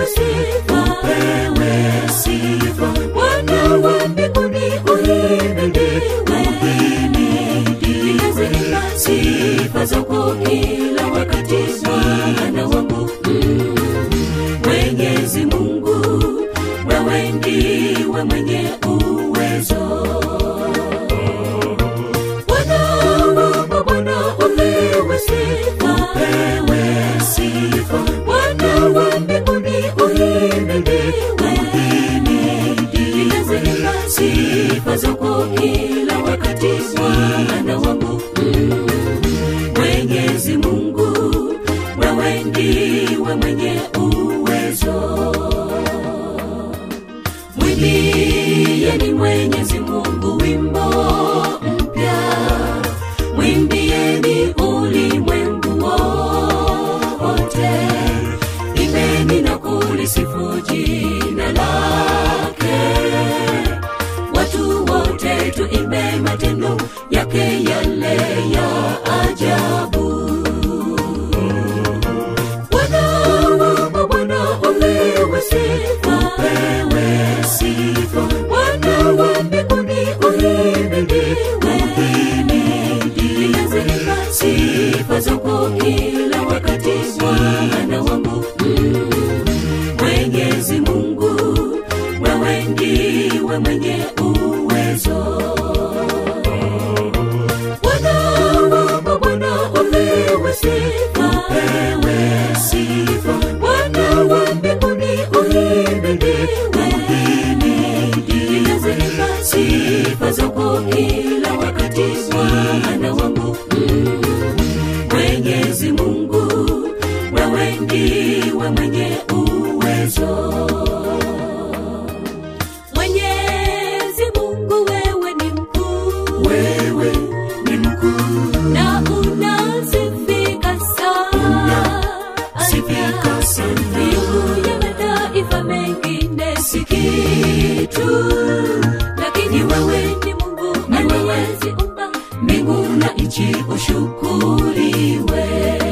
upewe sifa, upewe sifa. Bwana wa mbinguni uhimidiwe, uhimidiwe. Sifa zako kila wakati Bwana wangu mm. Mwenyezi Mungu, wewe ndiwe mwenye uwezo. Bwana wangu, Bwana upewe sifa, upewe sifa. Bwana wa mbinguni uhimidiwe, uhimidiwe. Sifa zako kila wakati Bwana wangu mm. Mwenyezi Mungu, wewe ndiwe mwenye uwezo. Mwimbieni Mwenyezi Mungu wimbo mpya, mwimbieni ulimwengu wote, imbeni na kulisifu jina lake. Watu wote tuimbe matendo yake yale ya ajabu. Bwana wangu, Bwana upewe sifa, upewe sifa. Bwana wa mbinguni uhimidiwe, uhimidiwe. Sifa zako kila wakati Bwana wangu mm. Mwenyezi Mungu, wewe ndiwe mwenye uwezo. Bwana wangu, Bwana upewe sifa, upewe sifa. Bwana wa mbinguni uhimidiwe, uhimidiwe. Sifa zako kila wakati Bwana wangu mm. Mwenyezi Mungu, wewe ndiwe mwenye uwezo. Mwenyezi Mungu, wewe ni mkuu, wewe ni mkuu na unasifika sana, Sifika sana. Mbingu ya mataifa mengine si kitu, lakini wewe ni Mungu aliyeziumba mbingu na nchi, ushukuriwe.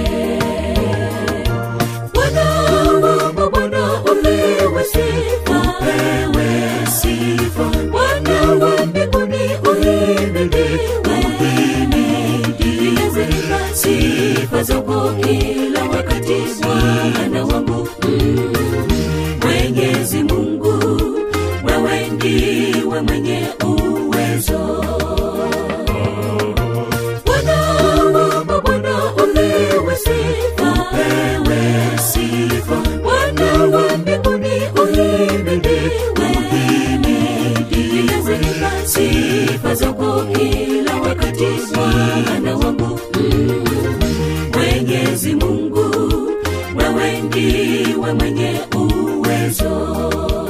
Bwana wangu, Bwana upewe sifa, upewe sifa. Bwana wa mbinguni uhimidiwe, uhimidiwe. Sifa zako kila wakati Bwana wangu mm. Mwenyezi Mungu, wewe ndiwe mwenye uwezo. Bwana wangu, Bwana upewe sifa, upewe sifa. Bwana wa mbinguni uhimidiwe, uhimidiwe. Sifa zako kila wakati Bwana wangu mm. Mwenyezi Mungu, wewe ndiwe mwenye uwezo.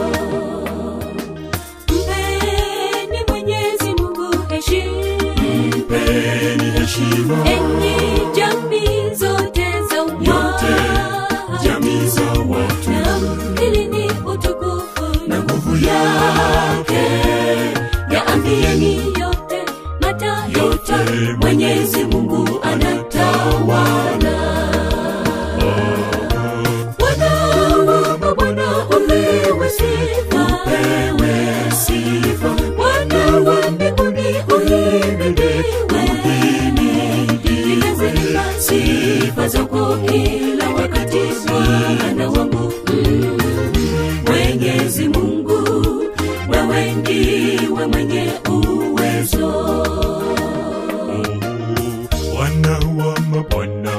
Mpeni Mwenyezi Mungu heshima Mpeni heshima enyi jamii zote za yote, jamii za watu namkilini utukufu na nguvu yake yaambieni yote mataifa Yote. mwenyezi mungu anatawala bwana wangu bwana upewe sifa upewe sifa bwana wa mbinguni uhimidiwe uhimidiwe sifa zako kila wakati bwana wangu mm. mwenyezi mungu wewe ndiwe mwenye uwezo Bwana wa mabwana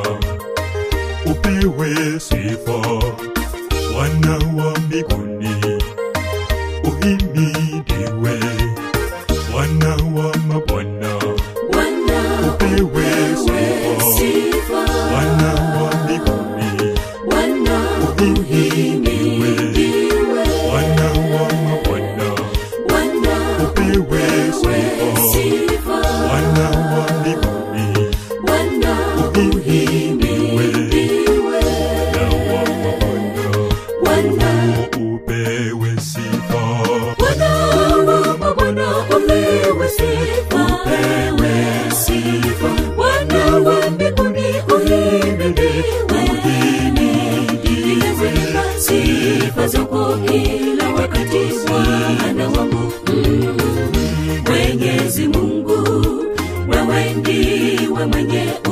upewe sifa, Bwana wa mbinguni uhimidiwe, Bwana wa mabwana Bwana upewe sifa, sifa Bwana wa mbinguni Bwana uhimidiwe, uhimidiwe Bwana wa mabwana Bwana upewe sifa, sifa Bwana wa mbinguni Bwana uhimidiwe, uhimidiwe na wa mabwana Bwana upewe sifa. Bwana wangu Bwana upewe sifa upewe sifa Bwana wa mbinguni uhimidiwe uhimidiwe sifa zako kila wakati bwana wangu mm. mwenyezi mungu wewe ndiwe mwenye